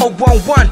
011,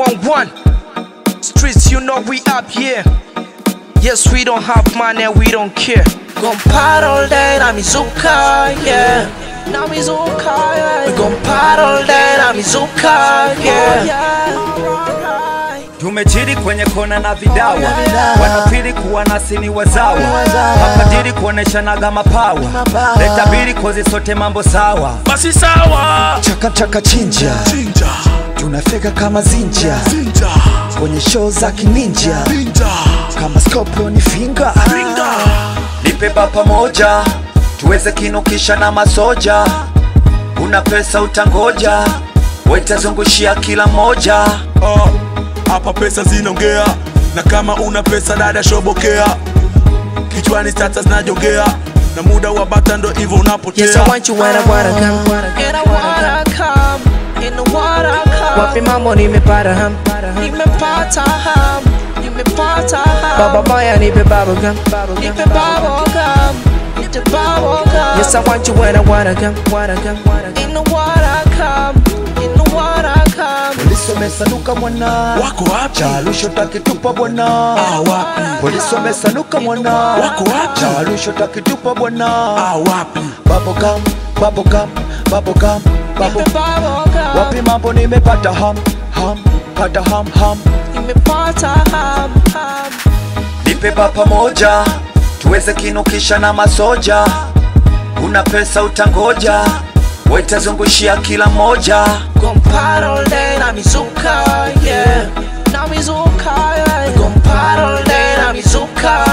011. Streets, you know we up here. Yes, we don't have money, we don't care. Gon' party all day, na mizuka, yeah. Na mizuka, yeah. We gon' party all day, na mizuka, yeah. Tumechili kwenye kona na vidawa, wanapili kuwa nasi ni wazawa, mapadiri kuoneshanaga mapawa, leta bili kozi sote mambo sawa. basi sawa chaka chaka chinja chinja tunafika kama zinja chinja kwenye show za kininja chinja kama scorpion finger ringa Nipe bapa moja tuweze kinukisha na masoja, una pesa utangoja, waitazungushia kila moja. Oh, hapa pesa zinaongea na kama una pesa dada shobokea kichwani sasa zinajongea na muda wa bata ndo hivyo unapotea Yes, I want you when I wanna come. And I wanna come. And I wanna come. Wapi mambo nimepata ham. Nimepata ham. Nimepata ham. Baba Maya nipe bubble gum. Nipe bubble gum. Nipe bubble gum. Yes, I want you when I wanna come. Wanna come. And I wanna come. And I wanna come. polisi wamesanuka mwana wako wapi chalusho takitupa bwana Ah, wapi polisi wamesanuka mwana Wako wapi? chalusho takitupa bwana Ah, wapi babogam babogam babogam babo Nipe bubble gum. wapi mambo nimepata ham ham pata ham ham Nimepata ham. Ham. Nipe bapa moja tuweze kinukisha na masoja, una pesa utangoja, waitazungushia kila moja. Gon' party all day, na mizuka, yeah. Na mizuka, yeah. Gon' party all day, na mizuka,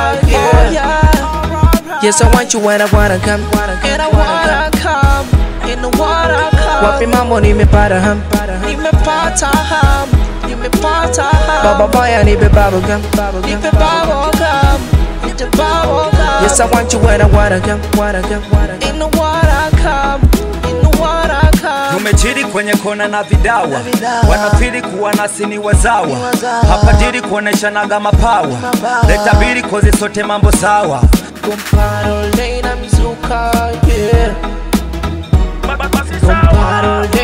yeah. Yes, I want you when I wanna come, and I wanna come, and I wanna come. Wapi mambo nimepata ham, nimepata ham, nimepata ham. Baba Maya nipe bubble gum, nipe bubble gum, nipe bubble gum. Yes, I want you when I wanna come, wanna come, and I wanna come, and I wanna come. Tumechili kwenye kona na vidawa, wanapili kuwa nasi ni wazawa, mapadiri kuoneshanaga mapawa, leta bili kozi sote mambo sawa. Comparo lane na mizuka, yeah. Ba- ba- basi Comparo sawa lane